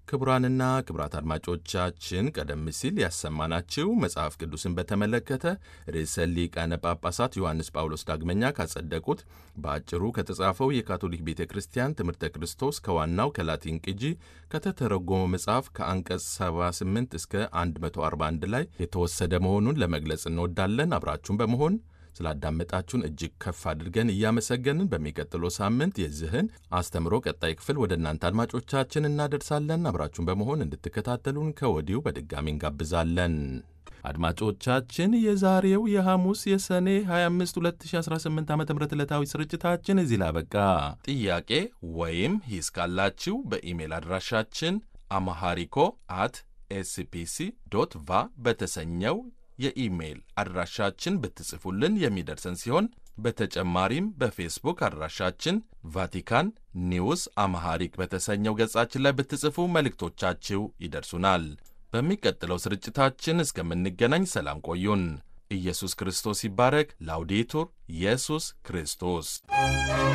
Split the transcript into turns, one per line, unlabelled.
ክቡራንና ክቡራት አድማጮቻችን ቀደም ሲል ያሰማናችሁ መጽሐፍ ቅዱስን በተመለከተ ርዕሰ ሊቃነ ጳጳሳት ዮሐንስ ጳውሎስ ዳግመኛ ካጸደቁት በአጭሩ ከተጻፈው የካቶሊክ ቤተ ክርስቲያን ትምህርተ ክርስቶስ ከዋናው ከላቲን ቅጂ ከተተረጎመው መጽሐፍ ከአንቀጽ 78 እስከ 141 ላይ የተወሰደ መሆኑን ለመግለጽ እንወዳለን። አብራችሁን በመሆን ስላዳመጣችሁን እጅግ ከፍ አድርገን እያመሰገንን በሚቀጥለው ሳምንት የዚህን አስተምሮ ቀጣይ ክፍል ወደ እናንተ አድማጮቻችን እናደርሳለን። አብራችሁን በመሆን እንድትከታተሉን ከወዲሁ በድጋሚ እንጋብዛለን። አድማጮቻችን የዛሬው የሐሙስ የሰኔ 25 2018 ዓ ም ዕለታዊ ስርጭታችን እዚህ ላይ አበቃ። ጥያቄ ወይም ሂስ ካላችሁ በኢሜል አድራሻችን አማሃሪኮ አት ኤስፒሲ ዶት ቫ በተሰኘው የኢሜይል አድራሻችን ብትጽፉልን የሚደርሰን ሲሆን በተጨማሪም በፌስቡክ አድራሻችን ቫቲካን ኒውስ አማሃሪክ በተሰኘው ገጻችን ላይ ብትጽፉ መልእክቶቻችሁ ይደርሱናል። በሚቀጥለው ስርጭታችን እስከምንገናኝ ሰላም ቆዩን። ኢየሱስ ክርስቶስ ይባረክ። ላውዴቱር ኢየሱስ ክርስቶስ